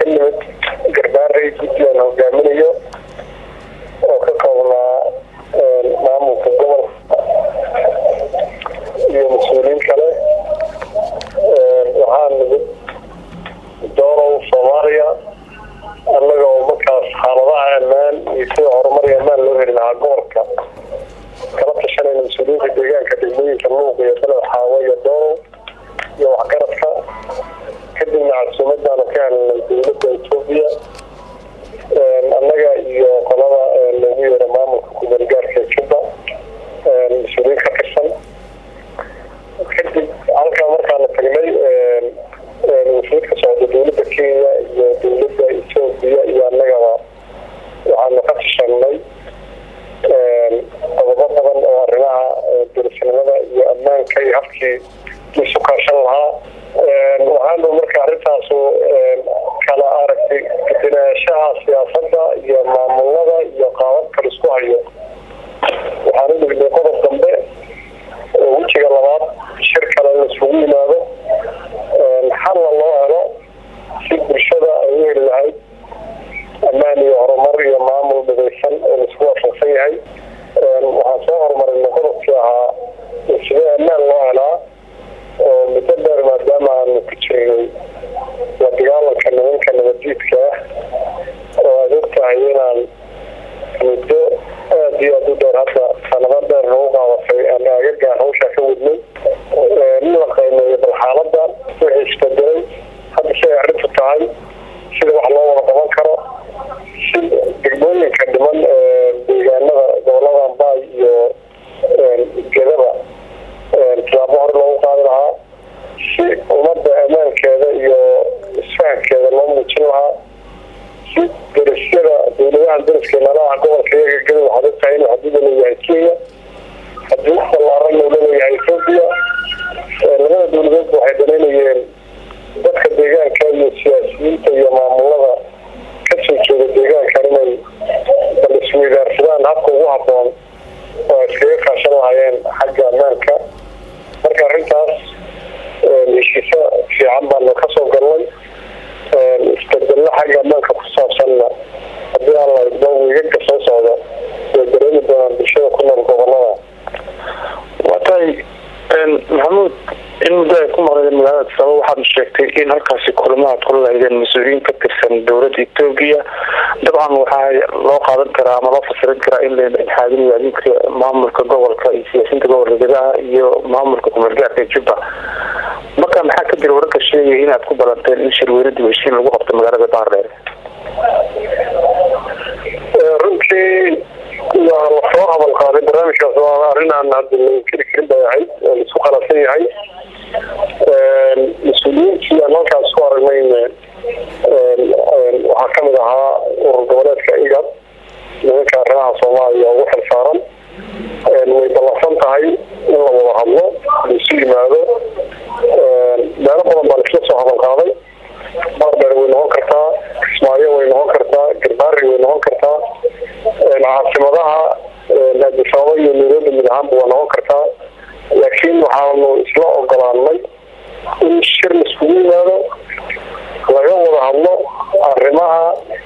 nimid garbaarey guddi aan hogaaminayo oo ka koobnaa maamulka gobolka iyo mas-uuliyiin kale waxaa nimid doorow soomaaliya annaga oo markaas xaaladaha ammaan iyo sida horumar iyo ammaan loo heli lahaa gobolka kala tashanayna mas-uuliyiinta deegaanka degmooyinka luuq iyo beled xaawo iyo doorow iyo waxgaradka kadibna casuumadaanu ka helnay dowladda etoobiya annaga iyo qolada loogu yeero maamulka kumeelgaarka juba mas-uuliyiin ka tirsan kadib halkaa markaanu tagnay wufuud ka socda dowladda kenya iyo dowladda etoobiya iyo annagaba waxaanu ka tashanay qodobo badan oo arrimaha derisnimada iyo ammaanka iyo habkii isu kaashan lahaa waxaanu marka arrintaasu kala aragtay gudinaanshaha siyaasadda iyo maamulada iyo qaababka la isku hayo waxaan u dhignay qodob dambe oo wejiga labaad shir kale la isugu yimaado xalla loo helo si bulshada ay u heli lahayd ammaan iyo horumar iyo maamul midaysan oo laisku waafaqsan yahay waxaan soo horumarinay qodobkii ahaa sidee ammaan loo helaa oo muddo dheer maadaama aanu ku jirnay la dagaalanka nimanka nabadjiidka ah oo aad og tahay inaan muddo aada iyo aada u dheer hadda sanado dheer nagu qaadatay aan aagagaan hawshaa ka wadnay in la qaymeeyo bal xaaladda wixii isbedelay hadda si ay arrintu tahay sida wax loo wada qaban karo si degmooyinka dhiman deegaanada gobolada ambaay iyo gedaba tilaabo hore loogu qaadi lahaa si ummadda ammaankeeda iyo isfahankeeda loo muujin lahaa si derisyada dowladahan deriska nalaha gobolka iyaga geda waxaad ogtahay inuu xaduuda leeyahay kenya xaduud ballaaranna uu laleeyahay etoobiya labada dowladeedba waxay danaynayeen dadka deegaanka iyo siyaasiyiinta iyo maamulada kasoo jeeda deegaankan inay bal isweydaarsadaan habka ugu haboon oo iskaga kaashan lahaayeen xagga ammaanka marka arrintaas heshiisa fiican baanu kasoo galnay isbedello xagga ammaanka ku saabsanna haddii aan la idmo wiigaga soo socda way dareemi doonaan bulshada ku nool gobolada waa tahay maxamuud in muddo ay ku maqnaydeen magaalada sabab waxaad sheegtay in halkaasi kulamo aad kula lahaydeen mas-uuliyiin ka tirsan dowladda etoobiya dabcan waxaa loo qaadan karaa ama loo fasirin karaa in la dhexaadinayo adinka maamulka gobolka iyo siyaasiyiinta gobolka gedaha iyo maamulka kumeelgaarka juba marka maxaa ka jira wararka sheegaya inaad ku balanteen in shirweyne dib heshiin lagu qabto magaalada baardheer runtii waa lasoo hadal qaaday barnaamijkaas waa arrin aan hadda la inkiri karin bay ahayd oo laisku qalafsan yahay mas-uuliyiintii aan halkaas ku aragnayna waxaa kamid ahaa urur goboleedka igad nimanka arrimaha soomaaliya ugu xil saaran way ballansan tahay in la wada hadlo laisu yimaado meelo badan baa laisla soo hadal qaaday baardheer way noqon kartaa kismaayo way noqon kartaa garbaari way noqon kartaa caasimadaha aadisababa iyo nairobi mid ahaanba waa noqon kartaa laakiin waxaanu isla ogolaanay in shir laiskugu yimaado laga wada hadlo arrimaha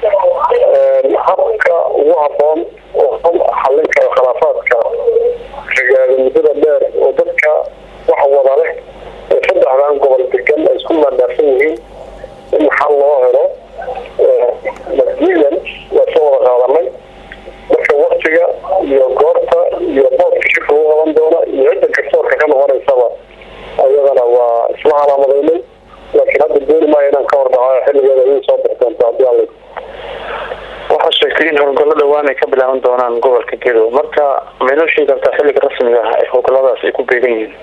habka ugu haboon oo xallin kara khilaafaadka rigaada muddada dheer oo dadka wax wada leh ee saddexdan gobol degan ay isku maandaarsan yihiin in xal loo helo madiidan waa soo wada qaadanay marka waktiga iyo goorta iyo boodka shirka lagu qaban doona iyo cidda garsoorka ka noqonaysaba ayadana waa isla calaamadaynay laakiin hadda dooni maayo inaan ka hordhaco xilligeeda idin soo bixi doonto haddii alla waxaad sheegtay in howlgallo dhawaan ay ka bilaaban doonaan gobolka gedo marka maynoo sheegi kartaa xilliga rasmiga ah ee howlgalladaas ay ku beegan yihiin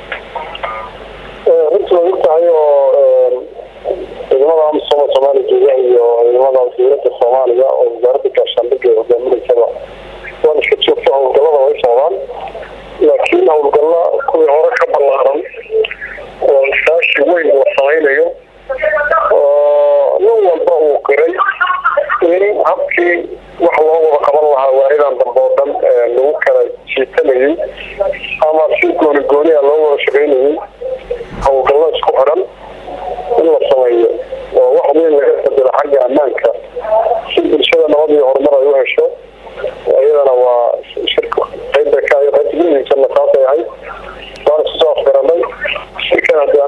runtii way og tahay oo ciidamada amisom soomaaliya jooga iyo ciidamada dowladda soomaaliya oo wasaaradda gaashaandhigga ee hogaaminaysaba waan iska joogto howlgallada way socdaan laakiin howlgalla kuwii hore ka ballaaran oo iskaashi weyn la samaynayo oo nin walba uu qiray in habkii wax loo wada qaban lahaa waaridan dambe oo dhan lagu kala jiitanayay ama si gooni gooniya loo wada shaqaynayay howlgallo isku xidhan in la sameeyo oo wax weyn laga bedelo xagga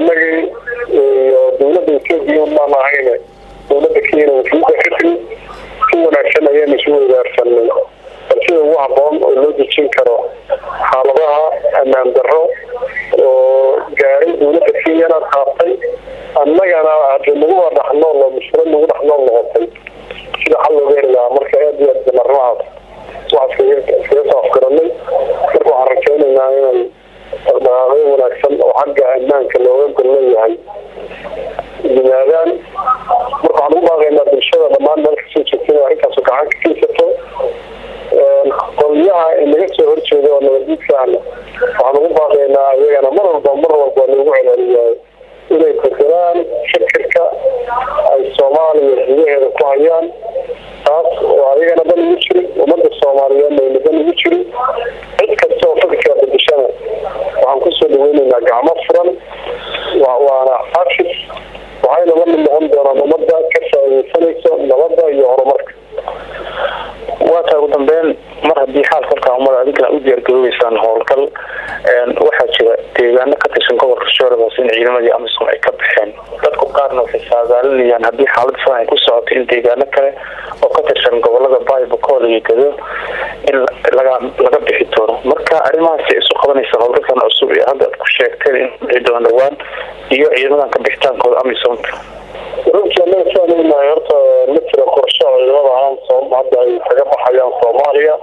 anagii iyo dawladda etoobiya unbaan ahayne dawladda kenya wakiilka ka timi si wanaagsan ayaan isu weydaarsanay bal sida ugu haboon oo loo dejin karo xaaladaha ammaan darro oo gaaray dawladda kenyana qaabtay annagana hadi nagu waa dhaxnool oo mushkilad nagu dhaxnool noqotay sida xal looga heli lahaa marka aad iyo aad arrimahaas waxaa iskaga soo afgaranay marka waxaan rajaynaynaa inay dhaqdhaqaaqyo wanaagsan oo xagga ammaanka looga gol leeyahay yimaadaan marka waxaan ugu baaqaynaa bulshada dhammaan meel kasoo joogta inay arrintaasu gacan ka geysato qolyaha inaga soo horjeeda oo nabadiidkaana waxaan ugu baaqaynaa iyagana mar walba mar walba loogu celceliyahay inay bedelaan fikirka ay soomaaliya gudaheeda ku hayaan taas oo ayagana dan ugu jirin ummadda soomaaliyeedna ayna dan ugu jirin cid kasta oo fikirka bedeshana waxaan kusoo dhaweyneynaa gacmo furan waana xafis waxayna la mid noqon doonaan ummadda ka faaideysanayso nabadda iyo horumarka waa taa ugu dambeyn mar haddii xaalka halkaa umada adinkana u diyaargaroobeysaan howlgal waxaa jira deegaano ka tirsan gobolka shooradaas in ciidamadii amisom ay ka baxeen dadku qaarna waxay saadaalinayaan haddii xaalada sidan ay ku socoto in deegaano kale oo ka tirsan gobolada baybacol iyo gado in laga laga bixi doono marka arrimahaasi isu qabanaysa howlgalkan cusub ee hadda ad ku sheegteen in dhici doona dhawaan iyo ciidamadan ka bixitaankooda amisomka runtii anaga siaan ognahay horta ma jira qorsho ciidamada amsom hadda ay kaga baxayaan soomaaliya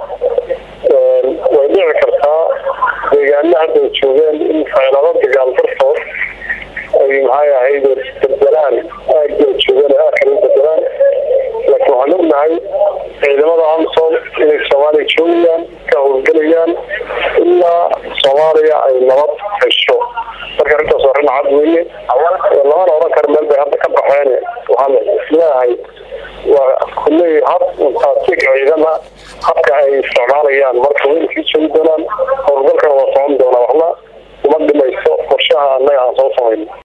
way dhici kartaa deegaana hadda ay joogeen in feelado dagaal dartood ay maxay ahayd bedelaan aagii ay joogeen aag kale bedelaan laakiin waxaan ognahay ciidamada amsom inay soomaaliya joogayaan ka howlgelayaan ilaa soomaaliya ay nabad hesho marka arrintaas arrin cad weeye lamana odhan karo meel bay hadda ka baxeen waxaan isleeyahay waa kulley hab untaasig ciidama habka ay isticmaalayaan marka wayna sii joogi doonaan howlgalkana waa socon doonaa waxna uma dhimayso qorshaha annaga aan soo samayno